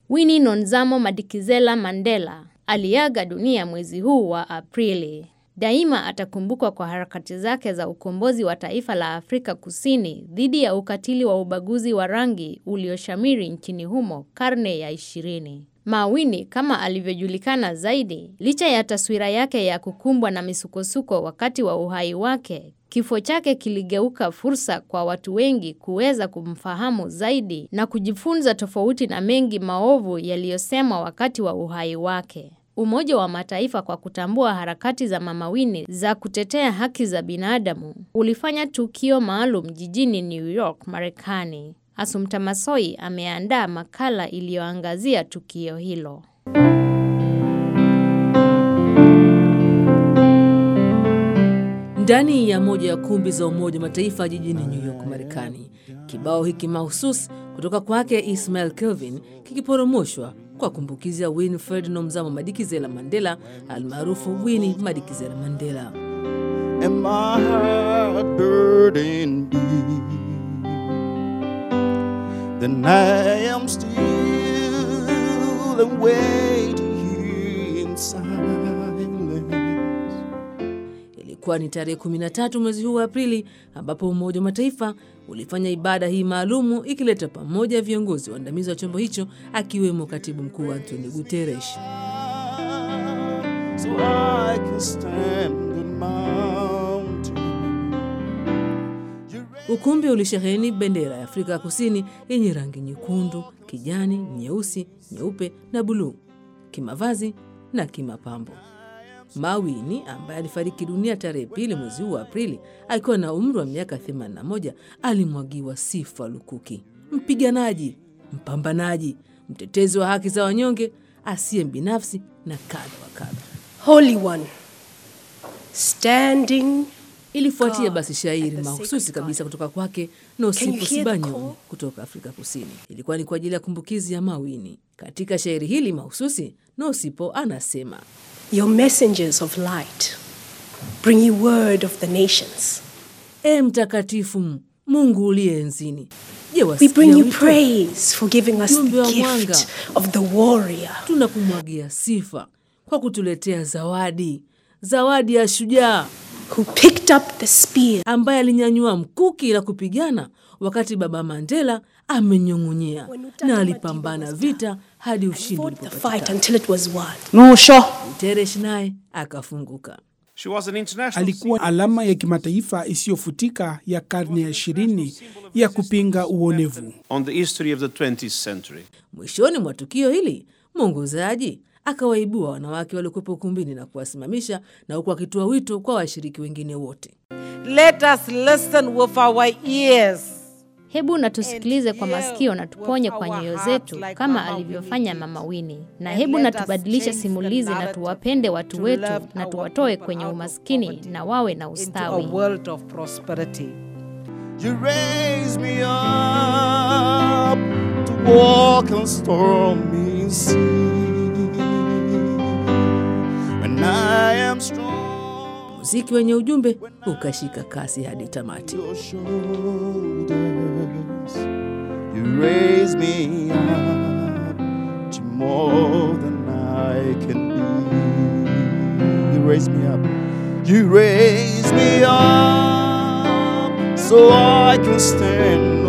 Winnie Nonzamo Madikizela Mandela aliaga dunia mwezi huu wa Aprili. Daima atakumbukwa kwa harakati zake za ukombozi wa taifa la Afrika Kusini dhidi ya ukatili wa ubaguzi wa rangi ulioshamiri nchini humo karne ya ishirini. Mawini kama alivyojulikana zaidi, licha ya taswira yake ya kukumbwa na misukosuko wakati wa uhai wake, kifo chake kiligeuka fursa kwa watu wengi kuweza kumfahamu zaidi na kujifunza tofauti na mengi maovu yaliyosemwa wakati wa uhai wake. Umoja wa Mataifa kwa kutambua harakati za Mama Winnie za kutetea haki za binadamu ulifanya tukio maalum jijini New York, Marekani. Asumta Masoi ameandaa makala iliyoangazia tukio hilo. Ndani ya moja ya kumbi za Umoja wa Mataifa jijini New York, Marekani, kibao hiki mahususi kutoka kwake Ismail Kelvin kikiporomoshwa kwa kumbukizi ya Winfred Nomzamo Madikizela Mandela almaarufu Winnie Madikizela Mandela. and my heart burdened be, then I am still and waiting here in silence. Ilikuwa ni tarehe 13 mwezi huu wa Aprili ambapo Umoja wa Mataifa ulifanya ibada hii maalumu ikileta pamoja viongozi waandamizi wa chombo hicho akiwemo katibu mkuu Antonio Guterres. So I can stand the mountain. Ukumbi ulisheheni bendera ya Afrika ya Kusini yenye rangi nyekundu, kijani, nyeusi, nyeupe na buluu, kimavazi na kimapambo. Mawini ambaye alifariki dunia tarehe pili mwezi huu wa Aprili akiwa na umri wa miaka 81 alimwagiwa sifa lukuki. Mpiganaji, mpambanaji, mtetezi wa haki za wanyonge, asiye binafsi na kadha wa kadha. Holy One, standing Ilifuatia basi shairi mahususi kabisa kutoka kwake Can Nosipo you hear the Sibanyo call? kutoka Afrika Kusini. Ilikuwa ni kwa ajili ya kumbukizi ya Mawini. Katika shairi hili mahususi, Nosipo anasema your messengers of light, bring you word of the nations. E mtakatifu Mungu uliye enzini, je, We wasikia bring you wito? praise for giving us Jumbe wa the mwanga. gift of the warrior. Tunakumwagia sifa kwa kutuletea zawadi, zawadi ya shujaa who picked up the spear ambaye alinyanyua mkuki na kupigana wakati Baba Mandela amenyong'onyea na alipambana vita hadi ushindi fought the fight ulipopatikana. until it was won. Nusho Guterres naye akafunguka. She was an international alikuwa alama ya kimataifa isiyofutika ya karne ya ishirini ya kupinga uonevu. on the history of the 20th century. Mwishoni mwa tukio hili, mwongozaji akawaibua wanawake waliokuwepo ukumbini na kuwasimamisha, na huku akitoa wito kwa washiriki wengine wote. Let us listen with our ears. Hebu na tusikilize kwa masikio na tuponye kwa nyoyo zetu kama alivyofanya Mama Winnie, na hebu na tubadilishe simulizi na tuwapende watu wetu na tuwatoe kwenye umaskini na wawe na Into a ustawi. world of prosperity. You raise me up to walk on stormy sea. When I am strong, Muziki wenye ujumbe ukashika kasi hadi tamati. your shoulders, you raise me up to more than I can be. You raise me up, you raise me up so I can stand